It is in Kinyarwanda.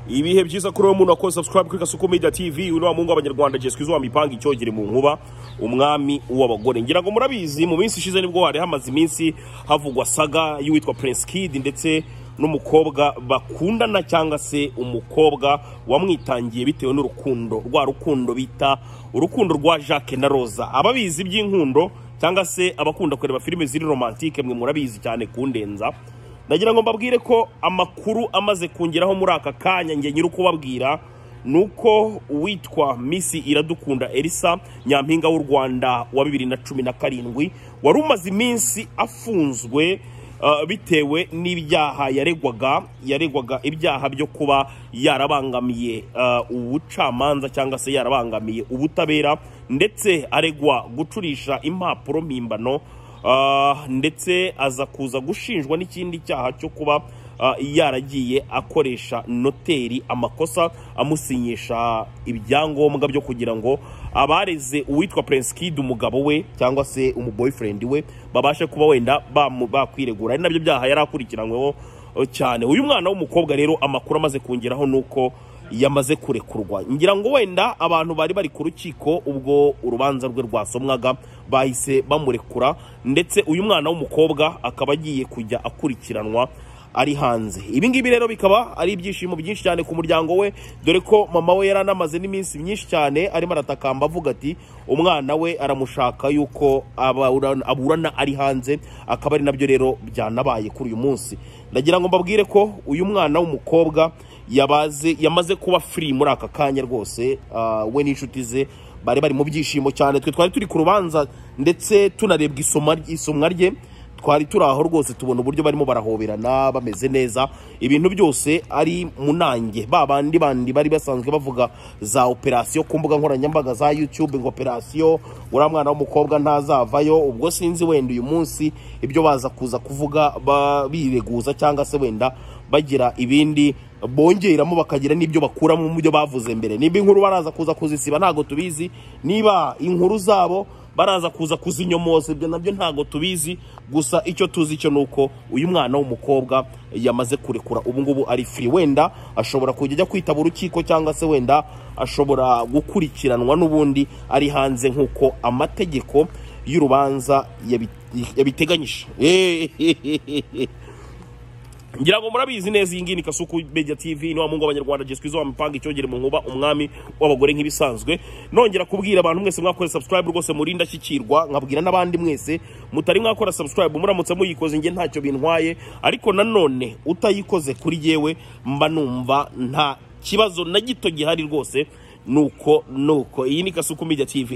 ibihe byiza kuri wowe muntu wakoze subscribe kuri kasuku media tv uno wa mungu w'abanyarwanda jeswe izuba mipanga icyogere mu nkuba umwami w'abagore ngira ngo murabizi mu minsi ishize nibwo hari hamaze iminsi havugwa saga y'uwitwa prince kid ndetse n'umukobwa bakundana cyangwa se umukobwa wamwitangiye bitewe n'urukundo rwa rukundo bita urukundo rwa jacques na rosa ababizi by'inkundo cyangwa se abakunda kureba filime ziri romantike mwe murabizi cyane kundenza nagira ngo mbabwire ko amakuru amaze kungeraho muri aka kanya njye nyiri ukubabwira ni uko uwitwa misi iradukunda elisa nyampinga w'u rwanda wa bibiri na cumi na karindwi wari umaze iminsi afunzwe uh, bitewe n'ibyaha yaregwaga yaregwaga ibyaha byo kuba yarabangamiye uh, ubucamanza cyangwa se yarabangamiye ubutabera ndetse aregwa gucurisha impapuro mpimbano Ah, ndetse aza kuza gushinjwa n'ikindi cyaha cyo kuba ah, yaragiye akoresha noteri amakosa amusinyisha ibyangombwa byo kugira ngo abareze uwitwa Prince Kid umugabo we cyangwa se umuboyfriend we babashe kuba wenda bamu- bakwiregura ari nabyo byaha yari akurikiranyweho eh, cyane uyu mwana w'umukobwa rero amakuru amaze kongeraho ni uko yamaze kurekurwa ngira ngo wenda abantu bari bari ku rukiko ubwo urubanza rwe rwasomwaga bahise bamurekura ndetse uyu mwana w'umukobwa akaba agiye kujya akurikiranwa ari hanze ibi ngibi rero bikaba ari ibyishimo byinshi cyane ku muryango we dore ko mama we yari anamaze n'iminsi myinshi cyane arimo aratakamba avuga ati umwana we aramushaka yuko abura- aburana ari hanze akaba ari nabyo rero byanabaye kuri uyu munsi ndagira ngo mbabwire ko uyu mwana w'umukobwa yabaze yamaze kuba free muri aka kanya rwose ah, we n'inshuti ze bari bari mu byishimo cyane twe twari turi ku rubanza ndetse tunarebwa isoma isomwa rye twari turi aho rwose tubona uburyo barimo barahoberana bameze neza ibintu byose ari mu nange ba bandi bandi bari basanzwe bavuga za operasiyo ku mbuga nkoranyambaga za youtube ngo operasiyo uriya mwana w'umukobwa ntazavayo ubwo sinzi wenda uyu munsi ibyo baza kuza kuvuga ba- bireguza cyangwa se wenda bagira ibindi bongeramo bakagira n'ibyo bakuramo mu byo bavuze mbere niba inkuru baraza kuza kuzisiba ntabwo tubizi niba inkuru zabo baraza kuza kuzinyomoza ibyo nabyo ntabwo tubizi gusa icyo tuzi cyo ni uko uyu mwana w'umukobwa yamaze kurekura ubu ngubu ari free wenda ashobora kujya ajya kwitaba urukiko cyangwa se wenda ashobora gukurikiranwa n'ubundi ari hanze nk'uko amategeko y'urubanza yabi- yabiteganyije ngira ngo murabizi neza iyi ngiyi ni kasuku media tv ni wa mungu w'abanyarwanda jeswe izo wamipanga icyogere mu nkuba umwami w'abagore nk'ibisanzwe nongera kubwira abantu mwese mwakoze subscribe rwose muri ndashyikirwa nkabwira n'abandi mwese mutari mwakora subscribe muramutse muyikoze njye ntacyo bintwaye ariko nanone utayikoze kuri yewe mba numva nta kibazo na gito gihari rwose nuko nuko iyi ni kasuku media tv